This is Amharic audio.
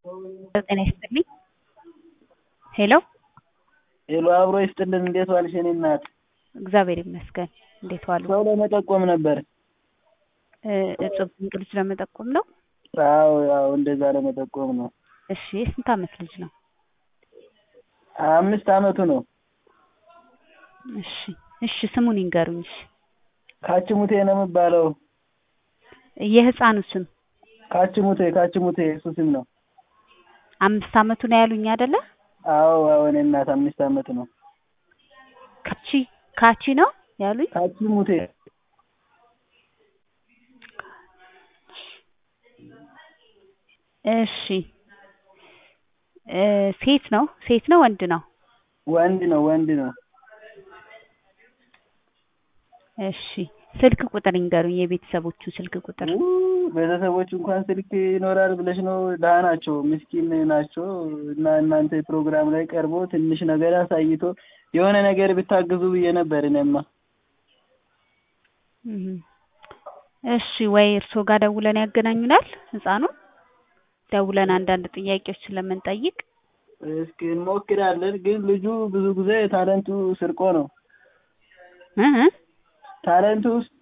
ጤና ይስጥልኝ ሄሎ ሄሎ አብሮ ይስጥልን እንዴት ዋልሽ የኔ እናት እግዚአብሔር ይመስገን እንዴት ዋሉ ሰው ለመጠቆም ነበር እጹብ ድንቅ ልጅ ለመጠቆም ነው አዎ አዎ እንደዛ ለመጠቆም ነው እሺ የስንት አመት ልጅ ነው አምስት አመቱ ነው እሺ እሺ ስሙን ይንገሩኝ እሺ ካችሙቴ ነው የሚባለው የህፃኑ ስም ካችሙቴ ካችሙቴ እሱ ስም ነው አምስት አመቱ ነው ያሉኝ አይደለ አዎ አዎ የኔ እናት አምስት አመቱ ነው ካቺ ካቺ ነው ያሉኝ ካችሙቴ እሺ ሴት ነው ሴት ነው ወንድ ነው ወንድ ነው ወንድ ነው እሺ ስልክ ቁጥር ይንገሩኝ የቤተሰቦቹ ስልክ ቁጥር ቤተሰቦቹ እንኳን ስልክ ይኖራል ብለሽ ነው ድሀ ናቸው ምስኪን ናቸው እና እናንተ ፕሮግራም ላይ ቀርቦ ትንሽ ነገር አሳይቶ የሆነ ነገር ብታግዙ ብዬ ነበር እኔማ እሺ ወይ እርስዎ ጋር ደውለን ያገናኙናል ህፃኑን ደውለን አንዳንድ ጥያቄዎች ስለምንጠይቅ እስኪ እንሞክራለን ግን ልጁ ብዙ ጊዜ ታለንቱ ስርቆ ነው እ ታለንቱ ውስጥ